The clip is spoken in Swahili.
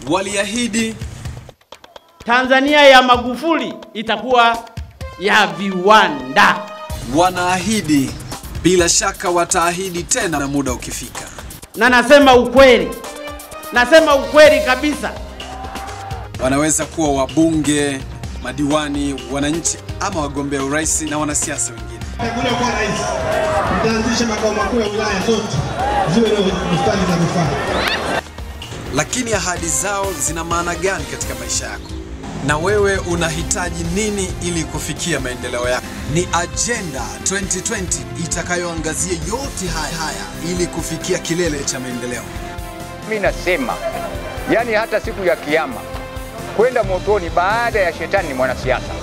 waliahidi Tanzania ya Magufuli itakuwa ya viwanda. wanaahidi, bila shaka wataahidi tena na muda ukifika. Na nasema ukweli, nasema ukweli kabisa. Wanaweza kuwa wabunge, madiwani, wananchi ama wagombea urais na wanasiasa wengine. Chaguliwa kuwa rais, mtaanzisha makao makuu ya wilaya zote ziwe na bustani za vifaa. Lakini ahadi zao zina maana gani katika maisha yako? Na wewe unahitaji nini ili kufikia maendeleo yako? Ni Agenda 2020 itakayoangazia yote haya haya ili kufikia kilele cha maendeleo. Mimi nasema yani, hata siku ya Kiyama kwenda motoni baada ya shetani ni mwanasiasa.